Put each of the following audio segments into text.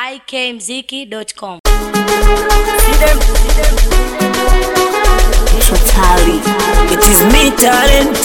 ikmziki.com. Totally. It is me talent.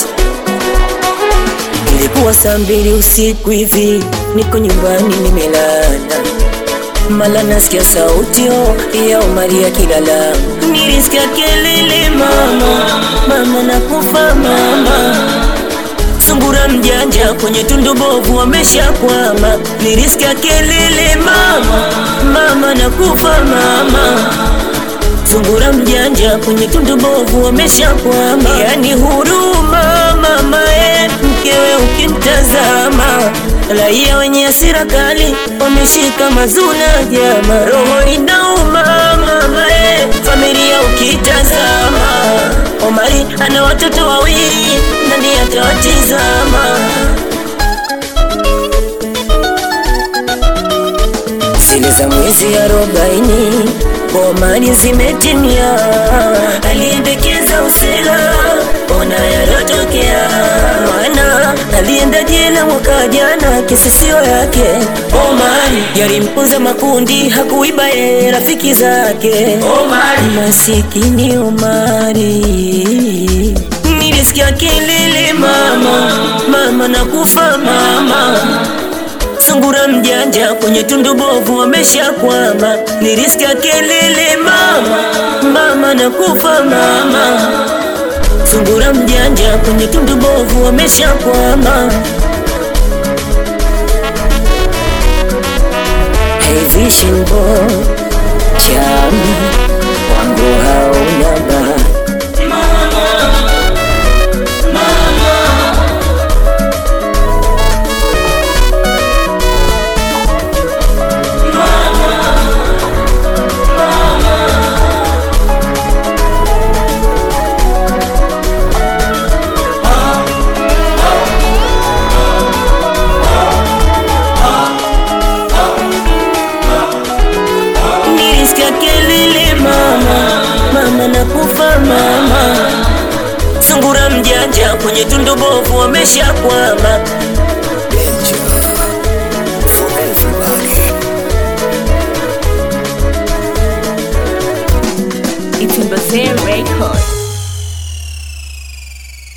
Ilikuwa saa mbili usiku hivi, niko nyumbani nimelala, mala nasikia sauti oh, ya Omari akilala. Nilisikia kelele mama, mama nakufa mama Sungura mjanja kwenye tundu bovu wameshakwama. Nilisikia kelele mama, mama nakufa mama Sungura mjanja kwenye tundu bovu wameshakwama. Yani huruma mama e, mkewe ukimtazama, raia wenye hasira kali wameshika mazuna jama, roho inauma mama e, familia ukitazama. Omari ana watoto wawili, nani atawatizama? zile za mwezi arobaini Omari zimetimia, aliendekeza usela, ona yalotokea. Mwana alienda jela mwaka jana, kesi sio yake. Omari yalimpunza makundi, hakuiba ye rafiki zake. Omari masikini Omari nilisikia kelele mama, mama nakufa mama Sungura mjanja kwenye tundu bovu wameshakwama. Nilisikia kelele mama, mama nakufa mama. Sungura mjanja kwenye tundu bovu wameshakwama. Hey vision boy, chami wangu hauna bahati Nilisikia kelele mama, mama nakufa mama. Sungura mjanja kwenye tundu bovu wameshakwama.